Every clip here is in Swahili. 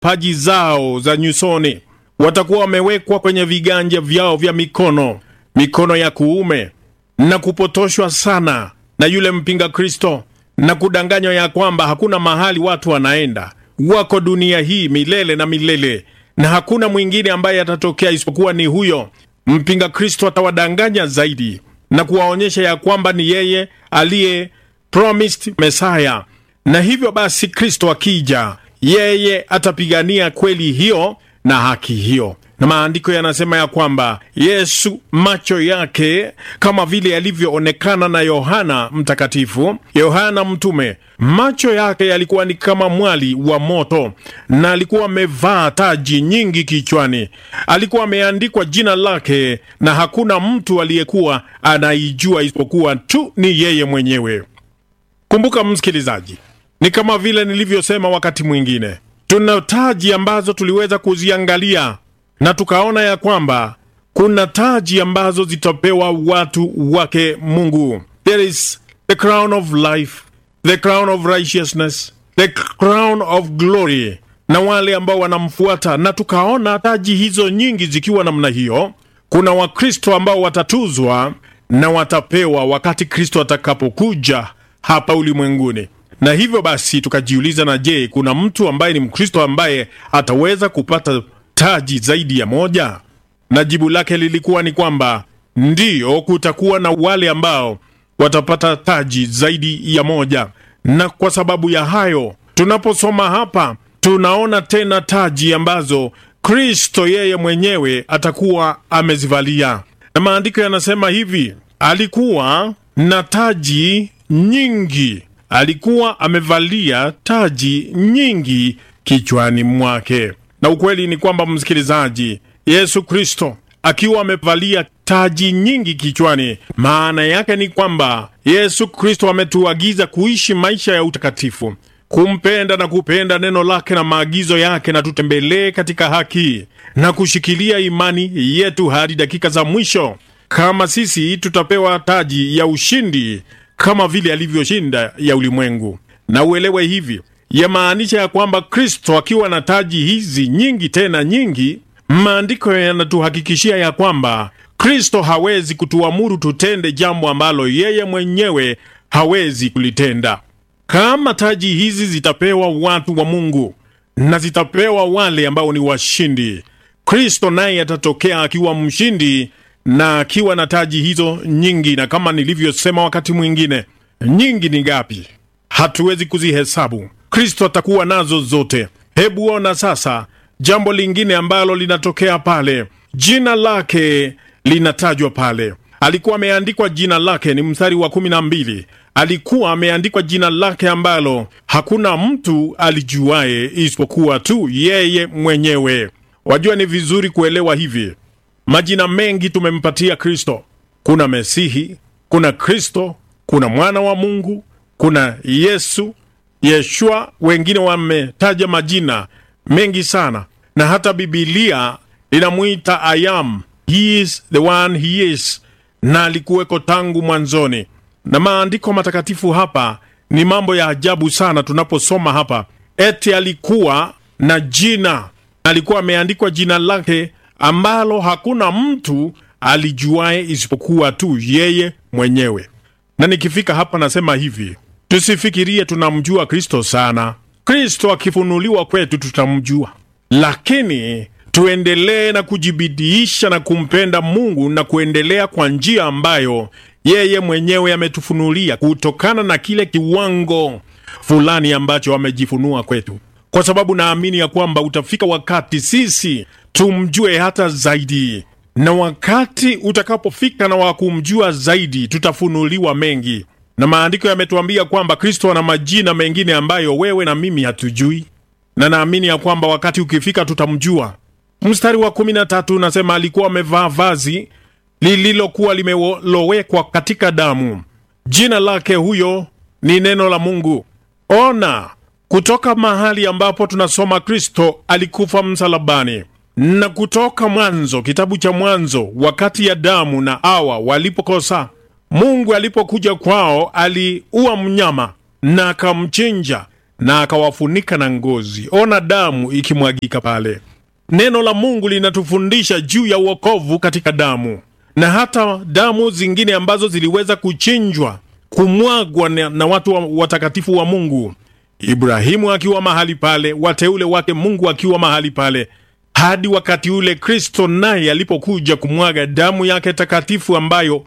paji zao za nyusoni, watakuwa wamewekwa kwenye viganja vyao vya mikono, mikono ya kuume, na kupotoshwa sana na yule mpinga Kristo na kudanganywa ya kwamba hakuna mahali watu wanaenda, wako dunia hii milele na milele, na hakuna mwingine ambaye atatokea isipokuwa ni huyo mpinga Kristo. Atawadanganya zaidi na kuwaonyesha ya kwamba ni yeye aliye promised Messiah, na hivyo basi Kristo akija, yeye atapigania kweli hiyo na haki hiyo na maandiko yanasema ya kwamba Yesu macho yake kama vile yalivyoonekana na Yohana Mtakatifu, Yohana mtume, macho yake yalikuwa ni kama mwali wa moto, na alikuwa amevaa taji nyingi kichwani. Alikuwa ameandikwa jina lake, na hakuna mtu aliyekuwa anaijua isipokuwa tu ni yeye mwenyewe. Kumbuka msikilizaji, ni kama vile nilivyosema wakati mwingine, tuna taji ambazo tuliweza kuziangalia na tukaona ya kwamba kuna taji ambazo zitapewa watu wake Mungu. There is the crown of life, the crown of righteousness, the crown of glory, na wale ambao wanamfuata. Na tukaona taji hizo nyingi zikiwa namna hiyo. Kuna Wakristo ambao watatuzwa na watapewa wakati Kristo atakapokuja hapa ulimwenguni. Na hivyo basi tukajiuliza, na je, kuna mtu ambaye ni Mkristo ambaye ataweza kupata taji zaidi ya moja? Na jibu lake lilikuwa ni kwamba ndiyo, kutakuwa na wale ambao watapata taji zaidi ya moja. Na kwa sababu ya hayo, tunaposoma hapa tunaona tena taji ambazo Kristo yeye mwenyewe atakuwa amezivalia, na maandiko yanasema hivi: alikuwa na taji nyingi, alikuwa amevalia taji nyingi kichwani mwake. Na ukweli ni kwamba msikilizaji, Yesu Kristo akiwa amevalia taji nyingi kichwani, maana yake ni kwamba Yesu Kristo ametuagiza kuishi maisha ya utakatifu, kumpenda na kupenda neno lake na maagizo yake, na tutembelee katika haki na kushikilia imani yetu hadi dakika za mwisho, kama sisi tutapewa taji ya ushindi kama vile alivyoshinda ya ulimwengu. Na uelewe hivi yamaanisha ya kwamba Kristo akiwa na taji hizi nyingi tena nyingi, maandiko yanatuhakikishia ya kwamba Kristo hawezi kutuamuru tutende jambo ambalo yeye mwenyewe hawezi kulitenda. Kama taji hizi zitapewa watu wa Mungu na zitapewa wale ambao ni washindi, Kristo naye atatokea akiwa mshindi na akiwa na taji hizo nyingi. Na kama nilivyosema wakati mwingine, nyingi ni ngapi? Hatuwezi kuzihesabu. Kristo atakuwa nazo zote. Hebu ona sasa jambo lingine ambalo linatokea pale, jina lake linatajwa pale. Alikuwa ameandikwa jina lake, ni mstari wa kumi na mbili. Alikuwa ameandikwa jina lake ambalo hakuna mtu alijuaye isipokuwa tu yeye mwenyewe. Wajua, ni vizuri kuelewa hivi, majina mengi tumempatia Kristo. Kuna Mesihi, kuna Kristo, kuna mwana wa Mungu, kuna Yesu Yeshua, wengine wametaja majina mengi sana, na hata Bibilia inamwita I am, he is the one he is, na alikuweko tangu mwanzoni. Na maandiko matakatifu hapa ni mambo ya ajabu sana. Tunaposoma hapa, eti alikuwa na jina, alikuwa ameandikwa jina lake ambalo hakuna mtu alijuaye isipokuwa tu yeye mwenyewe. Na nikifika hapa nasema hivi Tusifikirie tunamjua Kristo sana. Kristo akifunuliwa kwetu tutamjua, lakini tuendelee na kujibidiisha na kumpenda Mungu na kuendelea kwa njia ambayo yeye mwenyewe ametufunulia kutokana na kile kiwango fulani ambacho amejifunua kwetu, kwa sababu naamini ya kwamba utafika wakati sisi tumjue hata zaidi, na wakati utakapofika na wa kumjua zaidi, tutafunuliwa mengi na maandiko yametuambia kwamba Kristo ana majina mengine ambayo wewe na mimi hatujui, na naamini ya kwamba wakati ukifika tutamjua. Mstari wa kumi na tatu unasema alikuwa amevaa vazi lililokuwa limelowekwa katika damu. Jina lake huyo ni neno la Mungu. Ona, kutoka mahali ambapo tunasoma Kristo alikufa msalabani, na kutoka Mwanzo, kitabu cha Mwanzo, wakati ya damu na Hawa walipokosa Mungu alipokuja kwao aliua mnyama na akamchinja na akawafunika na ngozi. Ona damu ikimwagika pale. Neno la Mungu linatufundisha juu ya uokovu katika damu, na hata damu zingine ambazo ziliweza kuchinjwa, kumwagwa na, na watu wa, watakatifu wa Mungu, Ibrahimu akiwa mahali pale, wateule wake Mungu akiwa mahali pale, hadi wakati ule Kristo naye alipokuja kumwaga damu yake takatifu ambayo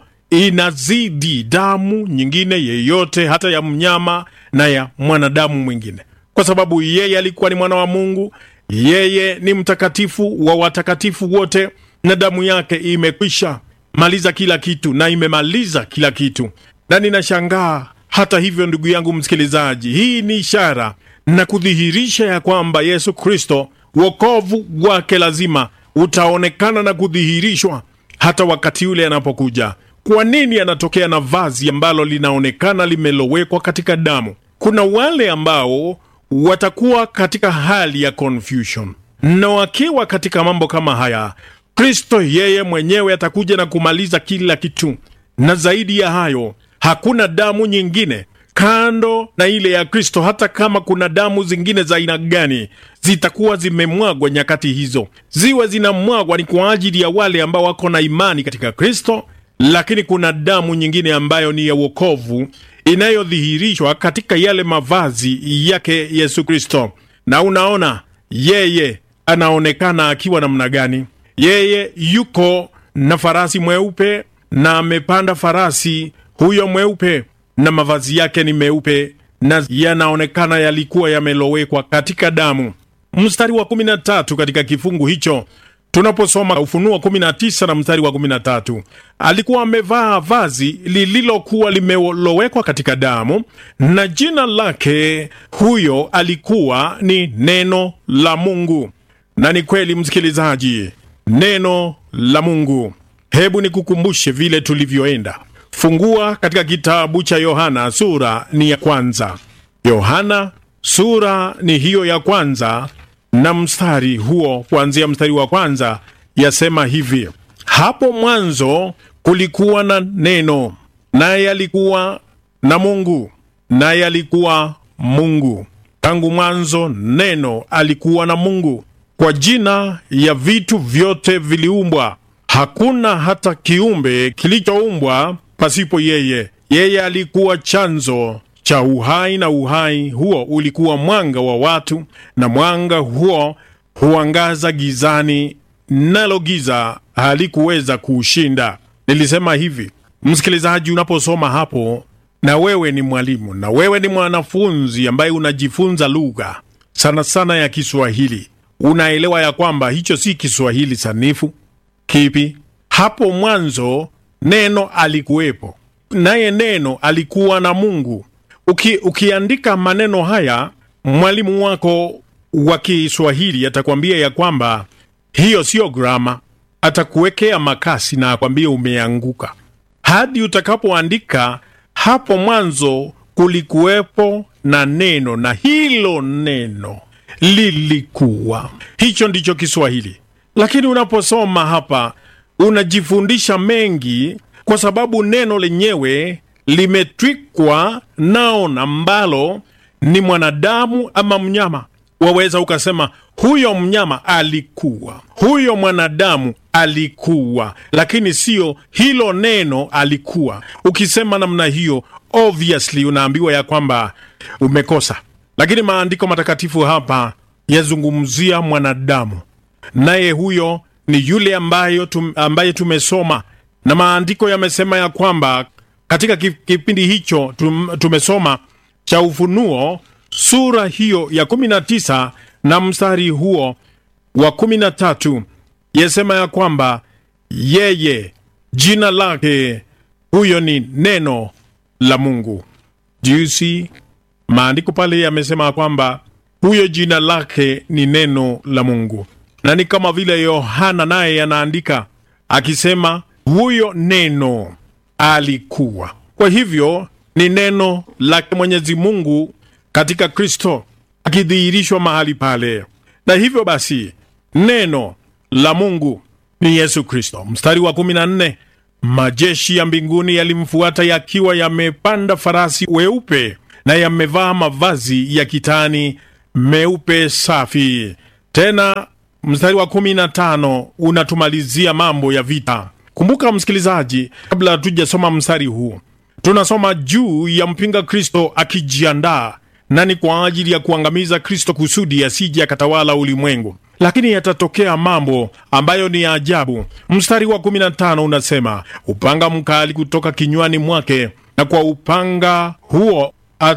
inazidi damu nyingine yeyote, hata ya mnyama na ya mwanadamu mwingine, kwa sababu yeye alikuwa ni mwana wa Mungu. Yeye ni mtakatifu wa watakatifu wote, na damu yake imekwisha maliza kila kitu na imemaliza kila kitu. Na ninashangaa hata hivyo, ndugu yangu msikilizaji, hii ni ishara na kudhihirisha ya kwamba Yesu Kristo wokovu wake lazima utaonekana na kudhihirishwa hata wakati ule anapokuja. Kwa nini anatokea na vazi ambalo linaonekana limelowekwa katika damu? Kuna wale ambao watakuwa katika hali ya confusion, na wakiwa katika mambo kama haya, Kristo yeye mwenyewe atakuja na kumaliza kila kitu, na zaidi ya hayo, hakuna damu nyingine kando na ile ya Kristo. Hata kama kuna damu zingine za aina gani zitakuwa zimemwagwa nyakati hizo, ziwe zinamwagwa ni kwa ajili ya wale ambao wako na imani katika Kristo, lakini kuna damu nyingine ambayo ni ya wokovu inayodhihirishwa katika yale mavazi yake Yesu Kristo. Na unaona yeye anaonekana akiwa namna gani? Yeye yuko na farasi mweupe na amepanda farasi huyo mweupe na mavazi yake ni meupe na yanaonekana yalikuwa yamelowekwa katika damu. Mstari wa 13 katika kifungu hicho tunaposoma Ufunuo 19 na mstari wa 13, alikuwa amevaa vazi lililokuwa limelowekwa katika damu, na jina lake huyo alikuwa ni Neno la Mungu. Na ni kweli, msikilizaji, neno la Mungu. Hebu nikukumbushe vile tulivyoenda Fungua katika kitabu cha Yohana sura ni ya kwanza. Yohana sura ni hiyo ya kwanza, na mstari huo kuanzia mstari wa kwanza yasema hivi: hapo mwanzo kulikuwa na neno, naye alikuwa na Mungu, naye alikuwa Mungu. Tangu mwanzo neno alikuwa na Mungu. Kwa jina ya vitu vyote viliumbwa, hakuna hata kiumbe kilichoumbwa pasipo yeye. Yeye alikuwa chanzo cha uhai, na uhai huo ulikuwa mwanga wa watu, na mwanga huo huangaza gizani, nalo giza halikuweza kuushinda. Nilisema hivi, msikilizaji, unaposoma hapo, na wewe ni mwalimu na wewe ni mwanafunzi ambaye unajifunza lugha sana sana ya Kiswahili, unaelewa ya kwamba hicho si Kiswahili sanifu. Kipi? Hapo mwanzo neno alikuwepo, naye neno alikuwa na Mungu. Uki, ukiandika maneno haya, mwalimu wako wa Kiswahili atakwambia ya kwamba hiyo siyo grama, atakuwekea makasi na akwambia umeanguka, hadi utakapoandika hapo mwanzo kulikuwepo na neno, na hilo neno lilikuwa. Hicho ndicho Kiswahili, lakini unaposoma hapa unajifundisha mengi kwa sababu neno lenyewe limetwikwa nao ambalo ni mwanadamu ama mnyama. Waweza ukasema huyo mnyama alikuwa, huyo mwanadamu alikuwa, lakini siyo hilo neno alikuwa. Ukisema namna hiyo, obviously unaambiwa ya kwamba umekosa. Lakini maandiko matakatifu hapa yazungumzia mwanadamu, naye huyo ni yule ambayo tum, ambaye tumesoma na maandiko yamesema ya kwamba katika kipindi hicho tum, tumesoma cha Ufunuo sura hiyo ya 19 na mstari huo wa 13 yasema ya kwamba yeye jina lake huyo ni neno la Mungu. Do you see? Maandiko pale yamesema kwamba huyo jina lake ni neno la Mungu na ni kama vile Yohana naye anaandika akisema huyo neno alikuwa. Kwa hivyo ni neno lake Mwenyezi Mungu katika Kristo akidhihirishwa mahali pale, na hivyo basi neno la Mungu ni Yesu Kristo. Mstari wa 14, majeshi ya mbinguni yalimfuata yakiwa yamepanda farasi weupe, na yamevaa mavazi ya kitani meupe safi. Tena mstari wa kumi na tano unatumalizia mambo ya vita. Kumbuka msikilizaji, kabla hatujasoma mstari huu, tunasoma juu ya mpinga Kristo akijiandaa na ni kwa ajili ya kuangamiza Kristo kusudi asije akatawala ulimwengu. Lakini yatatokea mambo ambayo ni ya ajabu. Mstari wa 15 unasema, upanga mkali kutoka kinywani mwake, na kwa upanga huo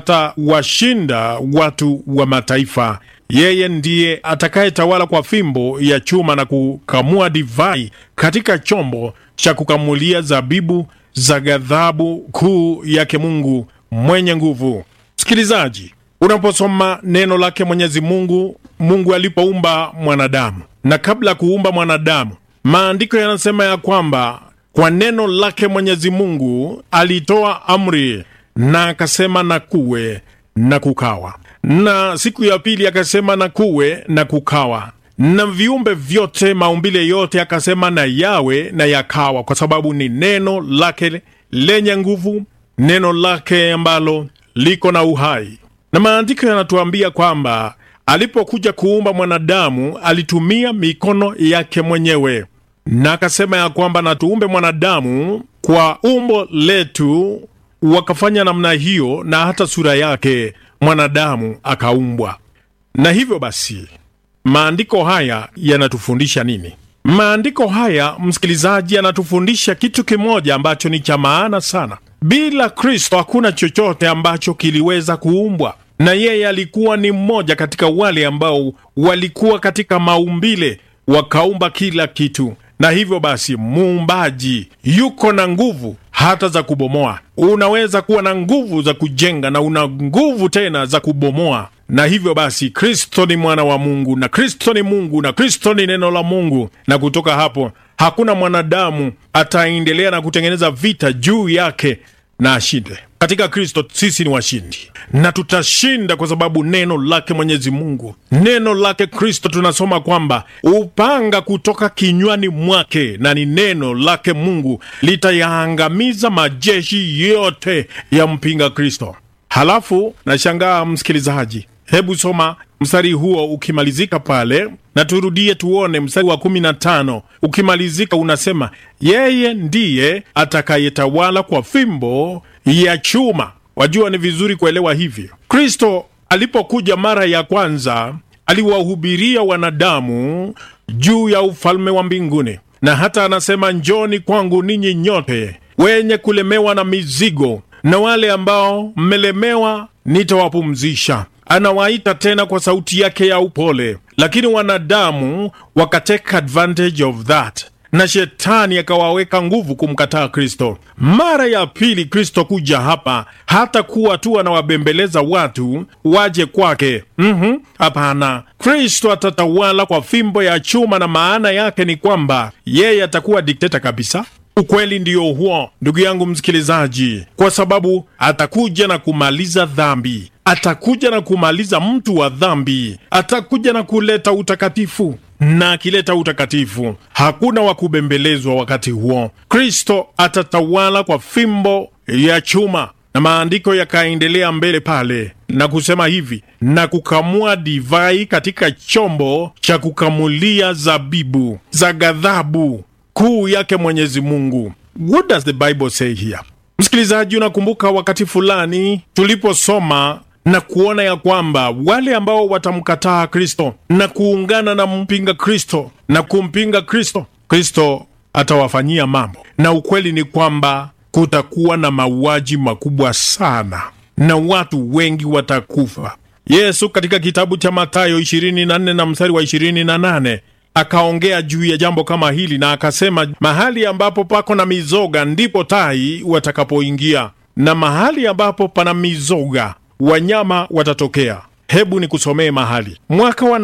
atawashinda watu wa mataifa. Yeye ndiye atakayetawala kwa fimbo ya chuma na kukamua divai katika chombo cha kukamulia zabibu za ghadhabu kuu yake Mungu mwenye nguvu. Msikilizaji, unaposoma neno lake Mwenyezi Mungu, Mungu alipoumba mwanadamu na kabla ya kuumba mwanadamu, maandiko yanasema ya kwamba kwa neno lake Mwenyezi Mungu alitoa amri na akasema na kuwe na kukawa, na siku ya pili akasema na kuwe na kukawa, na viumbe vyote, maumbile yote akasema na yawe na yakawa, kwa sababu ni neno lake lenye nguvu, neno lake ambalo liko na uhai. Na maandiko yanatuambia kwamba alipokuja kuumba mwanadamu alitumia mikono yake mwenyewe, na akasema ya kwamba na tuumbe mwanadamu kwa umbo letu, wakafanya namna hiyo, na hata sura yake mwanadamu akaumbwa. Na hivyo basi maandiko haya yanatufundisha nini? Maandiko haya msikilizaji, yanatufundisha kitu kimoja ambacho ni cha maana sana. Bila Kristo hakuna chochote ambacho kiliweza kuumbwa, na yeye alikuwa ni mmoja katika wale ambao walikuwa katika maumbile wakaumba kila kitu. Na hivyo basi, muumbaji yuko na nguvu hata za kubomoa. Unaweza kuwa na nguvu za kujenga na una nguvu tena za kubomoa. Na hivyo basi, Kristo ni mwana wa Mungu na Kristo ni Mungu na Kristo ni neno la Mungu, na kutoka hapo hakuna mwanadamu ataendelea na kutengeneza vita juu yake na ashinde. Katika Kristo sisi ni washindi na tutashinda kwa sababu neno lake Mwenyezi Mungu, neno lake Kristo, tunasoma kwamba upanga kutoka kinywani mwake, na ni neno lake Mungu litayaangamiza majeshi yote ya mpinga Kristo. Halafu nashangaa msikilizaji, hebu soma mstari huo ukimalizika pale, na turudie tuone mstari wa kumi na tano ukimalizika, unasema yeye ndiye atakayetawala kwa fimbo ya chuma. Wajua, ni vizuri kuelewa hivyo. Kristo alipokuja mara ya kwanza aliwahubiria wanadamu juu ya ufalme wa mbinguni, na hata anasema njoni kwangu ninyi nyote wenye kulemewa na mizigo, na wale ambao mmelemewa nitawapumzisha. Anawaita tena kwa sauti yake ya upole, lakini wanadamu wakateka advantage of that na shetani akawaweka nguvu kumkataa Kristo. Mara ya pili Kristo kuja hapa, hata kuwa tu anawabembeleza watu waje kwake. Hapana, mm -hmm. Kristo atatawala kwa fimbo ya chuma, na maana yake ni kwamba yeye atakuwa dikteta kabisa. Ukweli ndiyo huo, ndugu yangu msikilizaji, kwa sababu atakuja na kumaliza dhambi, atakuja na kumaliza mtu wa dhambi, atakuja na kuleta utakatifu na akileta utakatifu hakuna wa kubembelezwa. Wakati huo Kristo atatawala kwa fimbo ya chuma, na maandiko yakaendelea mbele pale na kusema hivi, na kukamua divai katika chombo cha kukamulia zabibu za ghadhabu kuu yake Mwenyezi Mungu. What does the Bible say here? Msikilizaji, unakumbuka wakati fulani tuliposoma na kuona ya kwamba wale ambao watamkataa Kristo na kuungana na mpinga Kristo na kumpinga Kristo, Kristo atawafanyia mambo, na ukweli ni kwamba kutakuwa na mauaji makubwa sana na watu wengi watakufa. Yesu katika kitabu cha Mathayo 24 na mstari wa 28 akaongea juu ya jambo kama hili na akasema, mahali ambapo pako na mizoga ndipo tai watakapoingia, na mahali ambapo pana mizoga wanyama watatokea. Hebu ni kusomee mahali. Mwaka wa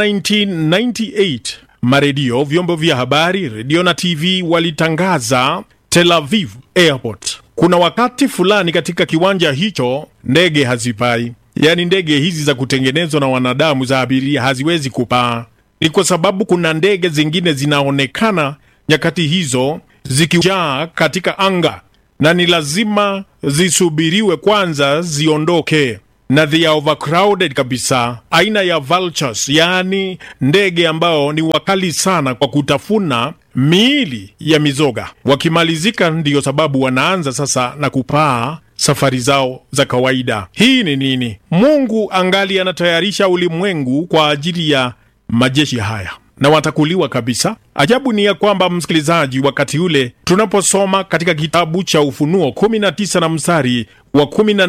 1998 maredio, vyombo vya habari, redio na TV walitangaza Tel Aviv Airport. Kuna wakati fulani katika kiwanja hicho ndege hazipai, yaani ndege hizi za kutengenezwa na wanadamu za abiria haziwezi kupaa. Ni kwa sababu kuna ndege zingine zinaonekana nyakati hizo zikijaa katika anga, na ni lazima zisubiriwe kwanza ziondoke na they are overcrowded kabisa, aina ya vultures, yaani ndege ambao ni wakali sana kwa kutafuna miili ya mizoga. Wakimalizika, ndiyo sababu wanaanza sasa na kupaa safari zao za kawaida. Hii ni nini? Mungu angali anatayarisha ulimwengu kwa ajili ya majeshi haya na watakuliwa kabisa. Ajabu ni ya kwamba, msikilizaji, wakati ule tunaposoma katika kitabu cha Ufunuo 19 na mstari wa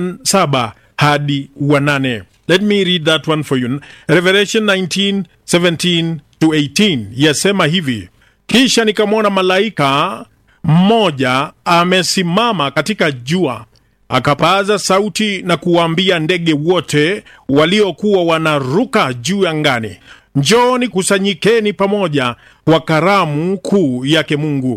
17 hadi wa 8. Let me read that one for you. Revelation 19, 17 to 18 yasema hivi: kisha nikamwona malaika mmoja amesimama katika jua akapaza sauti na kuwaambia ndege wote waliokuwa wanaruka juu angani, Njoni kusanyikeni pamoja kwa karamu kuu yake Mungu.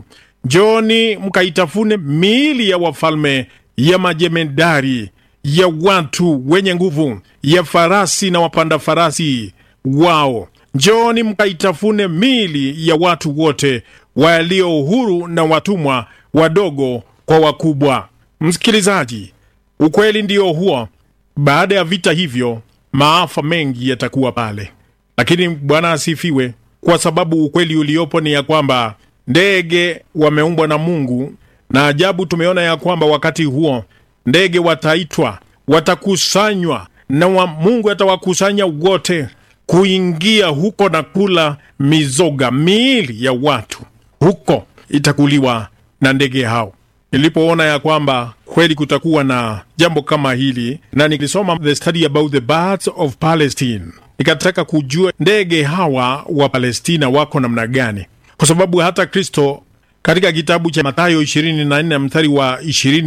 Njoni mkaitafune miili ya wafalme, ya majemedari, ya watu wenye nguvu, ya farasi na wapanda farasi wao. Njoni mkaitafune miili ya watu wote walio huru na watumwa, wadogo kwa wakubwa. Msikilizaji, ukweli ndio huo. Baada ya vita hivyo, maafa mengi yatakuwa pale lakini Bwana asifiwe, kwa sababu ukweli uliopo ni ya kwamba ndege wameumbwa na Mungu, na ajabu tumeona ya kwamba wakati huo ndege wataitwa, watakusanywa na wa Mungu atawakusanya wote kuingia huko na kula mizoga, miili ya watu huko itakuliwa na ndege hao. Nilipoona ya kwamba kweli kutakuwa na jambo kama hili, na nilisoma the study about the birds of Palestine nikataka kujua ndege hawa wa Palestina wako namna gani, kwa sababu hata Kristo katika kitabu cha Mathayo 24 mstari wa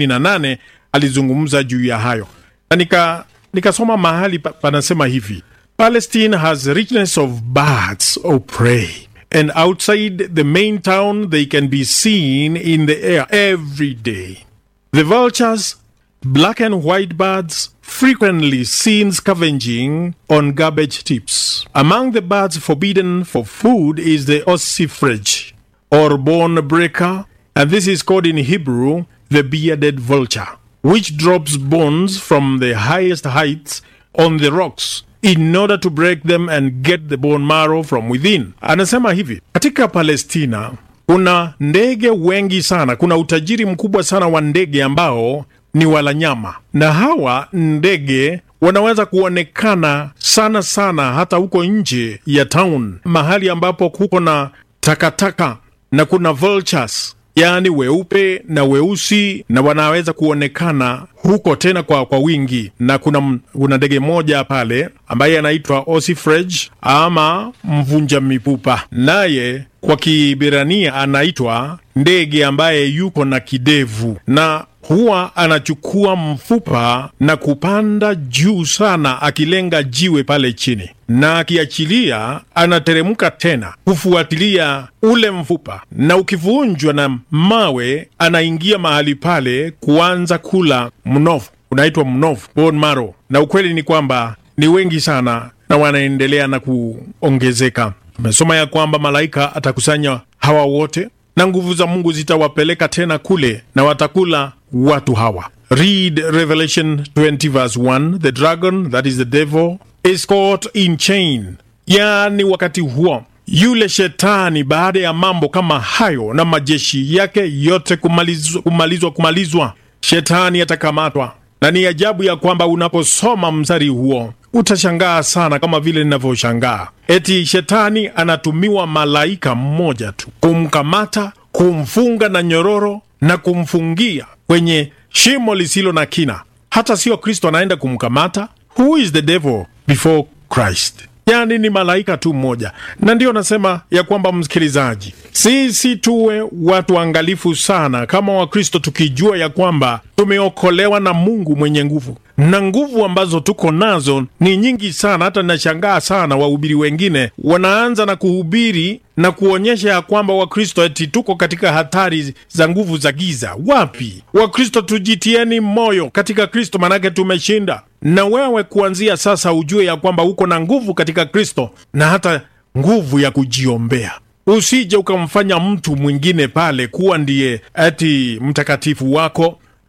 28 alizungumza juu ya hayo, na nika nikasoma mahali panasema hivi, Palestine has richness of birds of prey and outside the main town they can be seen in the air every day the vultures black and white birds frequently seen scavenging on garbage tips. Among the birds forbidden for food is the ossifrage, or bone breaker, and this is called in Hebrew the bearded vulture, which drops bones from the highest heights on the rocks in order to break them and get the bone marrow from within. Anasema hivi, katika Palestina kuna ndege wengi sana, kuna utajiri mkubwa sana wa ndege ambao ni wala nyama, na hawa ndege wanaweza kuonekana sana sana hata huko nje ya town, mahali ambapo kuko na takataka na kuna vultures, yaani weupe na weusi, na wanaweza kuonekana huko tena kwa, kwa wingi. Na kuna, kuna ndege moja pale ambaye anaitwa ossifrage ama mvunja mipupa, naye kwa Kibirania anaitwa ndege ambaye yuko na kidevu na huwa anachukua mfupa na kupanda juu sana, akilenga jiwe pale chini, na akiachilia anateremka tena kufuatilia ule mfupa, na ukivunjwa na mawe anaingia mahali pale kuanza kula mnofu, unaitwa mnofu, bone marrow. Na ukweli ni kwamba ni wengi sana na wanaendelea na kuongezeka. Amesoma ya kwamba malaika atakusanya hawa wote na nguvu za Mungu zitawapeleka tena kule na watakula watu hawa. Read Revelation 20 verse 1. The dragon, that is the devil, is caught in chain. Yaani wakati huo yule shetani, baada ya mambo kama hayo na majeshi yake yote kumalizwa kumalizwa, kumalizwa, shetani atakamatwa. Na ni ajabu ya kwamba unaposoma mstari huo utashangaa sana, kama vile ninavyoshangaa eti shetani anatumiwa malaika mmoja tu kumkamata, kumfunga na nyororo na kumfungia kwenye shimo lisilo na kina. Hata sio Kristo anaenda kumkamata. Who is the devil before Christ? Yani ni malaika tu mmoja, na ndiyo nasema ya kwamba msikilizaji, sisi tuwe watu waangalifu sana kama Wakristo, tukijua ya kwamba tumeokolewa na Mungu mwenye nguvu, na nguvu ambazo tuko nazo ni nyingi sana. Hata nashangaa sana wahubiri wengine wanaanza na kuhubiri na kuonyesha ya kwamba Wakristo eti tuko katika hatari za nguvu za giza. Wapi Wakristo? Tujitieni moyo katika Kristo, manake tumeshinda. Na wewe kuanzia sasa ujue ya kwamba uko na nguvu katika Kristo na hata nguvu ya kujiombea. Usije ukamfanya mtu mwingine pale kuwa ndiye ati mtakatifu wako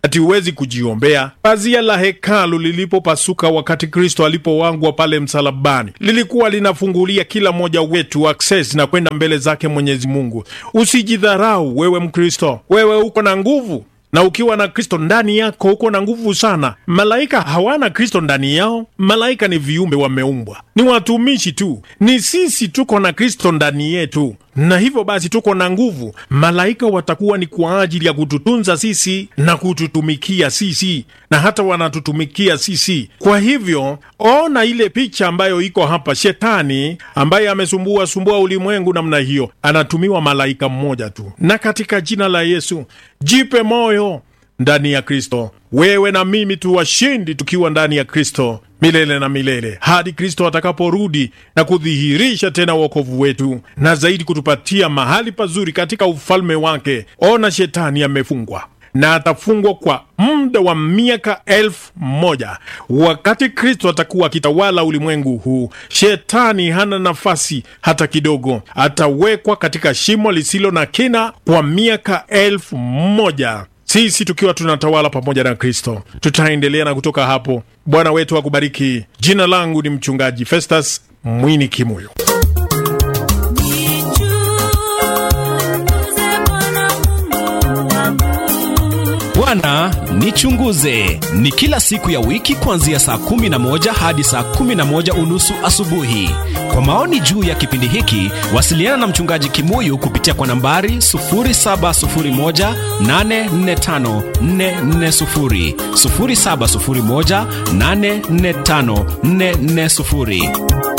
ati huwezi kujiombea. Pazia la hekalu lilipopasuka wakati Kristo alipowangwa pale msalabani, lilikuwa linafungulia kila mmoja wetu access na kwenda mbele zake Mwenyezi Mungu. Usijidharau wewe Mkristo, wewe uko na nguvu na ukiwa na Kristo ndani yako uko na nguvu sana. Malaika hawana Kristo ndani yao. Malaika ni viumbe wameumbwa, ni watumishi tu. Ni sisi tuko na Kristo ndani yetu, na hivyo basi tuko na nguvu. Malaika watakuwa ni kwa ajili ya kututunza sisi na kututumikia sisi, na hata wanatutumikia sisi. Kwa hivyo ona ile picha ambayo iko hapa, shetani ambaye amesumbua sumbua ulimwengu namna hiyo, anatumiwa malaika mmoja tu. Na katika jina la Yesu, jipe moyo ndani ya Kristo. Wewe na mimi tu washindi tukiwa ndani ya Kristo milele na milele hadi Kristo atakaporudi na kudhihirisha tena wokovu wetu na zaidi kutupatia mahali pazuri katika ufalme wake. Ona, shetani amefungwa na atafungwa kwa muda wa miaka elfu moja wakati Kristo atakuwa akitawala ulimwengu huu. Shetani hana nafasi hata kidogo, atawekwa katika shimo lisilo na kina kwa miaka elfu moja sisi tukiwa tunatawala pamoja na Kristo. Tutaendelea na kutoka hapo. Bwana wetu akubariki. Jina langu ni mchungaji Festus Mwini Kimuyo. Bwana nichunguze ni kila siku ya wiki kuanzia saa kumi na moja hadi saa kumi na moja unusu asubuhi. Kwa maoni juu ya kipindi hiki, wasiliana na mchungaji Kimuyu kupitia kwa nambari 0701845440, 0701845440.